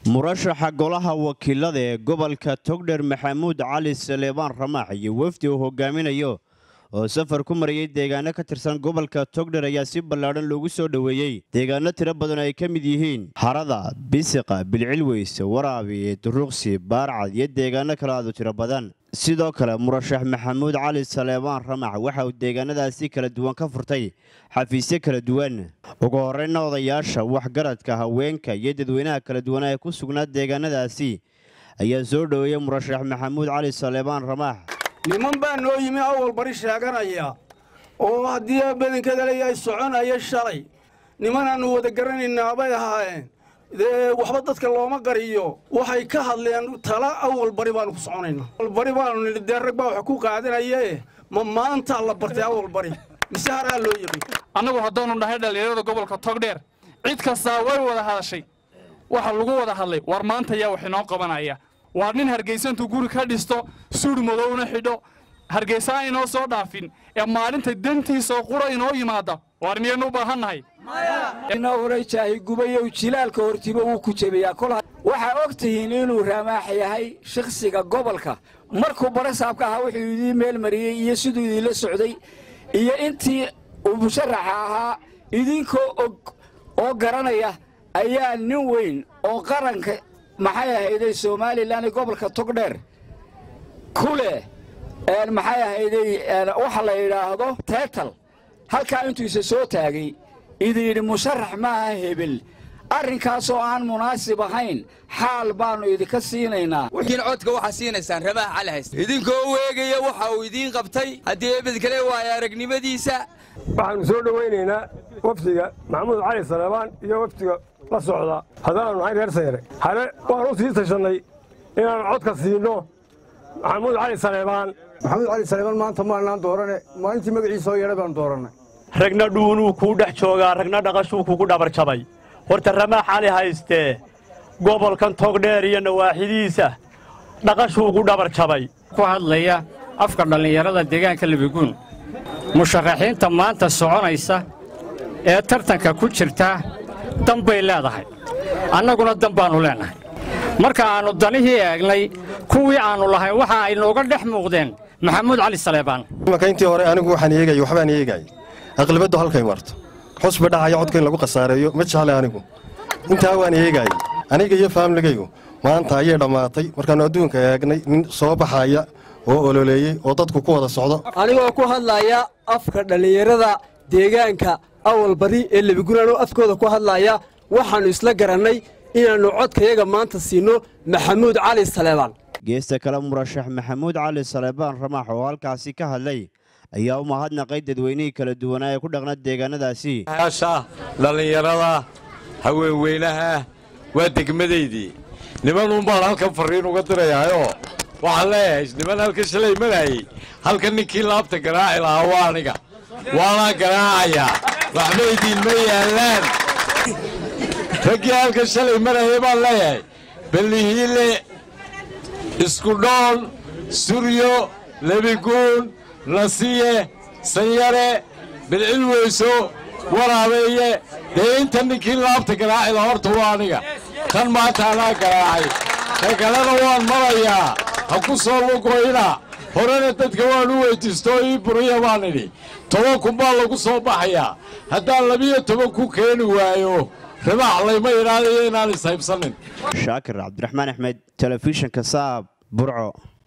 murashaxa golaha wakiilada ee gobolka togdher maxamuud cali saleebaan ramaax iyo wafdi uu hogaaminayo oo safar ku marayay deegaano ka tirsan gobolka togdher ayaa si ballaadhan loogu soo dhoweeyey deegaano tiro badan ay ka mid yihiin harada bisiqa bilcilweyse waraabi duruqsi baarcad iyo deegaano kale aadu tiro badan sidoo kale murashax maxamuud cali saleebaan ramax waxa uu deegaanadaasi kala duwan ka furtay xafiisyo kala duwan ugu horeyna odayaasha waxgaradka haweenka iyo dadweynaha kala duwan ee ku sugnaa deegaanadaasi ayaa soo dhoweeyey murashax maxamuud cali saleebaan ramax niman baa noo yimi awal bari sheeganaya oo haddii badankeeda leeyahay soconaya shalay nimanaannu wada garanayna bay ahaayeen dee waxba dadka looma qariyo waxay ka hadleen tala awal bari baanu ku soconayna awalbari baanu nidhi dee rag baa wax ku qaadanaye ma maantaa la bartay awal bari mise haraa loo yimi annagu haddaanu nahay dhallinyarada gobolka togdheer cid kastaa way wada hadashay waxa lagu wada hadlay war maanta yaa wax inoo qabanaya waa nin hargaysa intuu guri ka dhisto suudh madowna xidho hargaysa a inoo soo dhaafin ee maalinta dantiisoo qura inoo yimaada waar miyaynu u baahannahay uray jaahi gubayow jilaalka hortiba wuu ku jebiyaa kol waxaa og tihiin inuu ramaax yahay shakhsiga gobolka markuu barasaabka ahaa wuxuu idiin meel mariyey iyo siduu idiinla socday iyo intii uu musharaxa ahaa idinkoo og oo garanaya ayaa nin weyn oo qaranka maxay ahayday somalilan ee gobolka togdheer ku leh maxay ahayday waxa la yidhaahdo teetal halkaa intuu isa soo taagay idin yidhi musharax maaha hebel arrinkaasoo aan munaasib ahayn xaal baannu idinka siinaynaa wiin codka waxaa siinaysaan rabaha cali haysta idinkoo weegaya waxa uu idiin qabtay haddii ebed kale waayo aragnimadiisa waxaannu soo dhowaynaynaa wafdiga maxamuud cali saleebaan iyo wafdiga la socda haddaannu nahay reer sayre hale waan u sii tashannay inaannu codka siinno maxamuud cali saleebaan maxamuud cali saleebaan maanta maanaan doorane maalintii magaciisoo yeedha baanu doorannay ragna dhuunuu kuu dhex joogaa ragna dhaqashuu kugu dhabarjabay horta ramaax cali haystee gobolkan togdheer iyo nawaaxidiisa dhaqashuu ku dhabarjabay ku hadlaya afka dhallinyarada deegaanka lebiguun musharaxiinta maanta soconaysa ee tartanka ku jirta dan bay leedahay annaguna dan baannu leennahay marka aannu danihii eegnay kuwii aannu lahayn waxa ay nooga dhex muuqdeen maxamuud cali saleebaan imanka intii hore anigu waxaan eegay waxbaan eegay aqlibaddu halkay marto xusba dhacaya codka in lagu khasaareeyo ma jecle anigu intaa waan eegaayey aniga iyo faamligaygu maanta ayay dhammaatay markaannu adduunka eegnay nin soo baxaya oo ololeeyey oo dadku ku wada socdo anigoo ku hadlaya afka dhallinyarada deegaanka awal bari ee lebigunaanoo afkooda ku hadlaya waxaannu isla garannay inaannu codkayaga maanta siinno maxamuud cali saleebaan geesta kale murashax maxamuud cali saleebaan ramaax oo halkaasi ka hadlay ayaa u mahadnaqay dadweynihii kala duwanaa ee ku dhaqna deegaanadaasi yaasha dhallinyarada haweenweynaha waa degmadaydii nimanuun baan halkan farriin uga dirayaayoo waxaan leeyahay niman halka shalay maraayey halka ninkii laabta garaaci lahaa waa aniga waanaa garaacayaa waxba idiinma yaallaan raggii halka shalay marayay baan leeyahay ballihiile iskudhoon suryo lebiguun nasiye sanyare bilcilweyso waraabeeye dee inta ninkii laabta garaacila horta waa aniga kan maanta anaa garaacay ka kalena waan marayaa ha ku soo lugoyna horena dadka waan u weydiistoo ii buriya baan idhi toban kun baa lagu soo baxayaa haddaan labiyo toban ku keeni waayo ribaax layma idhaadayo inaan ishaybsanin shaakir cabdiraxmaan axmed telefishinka saab burco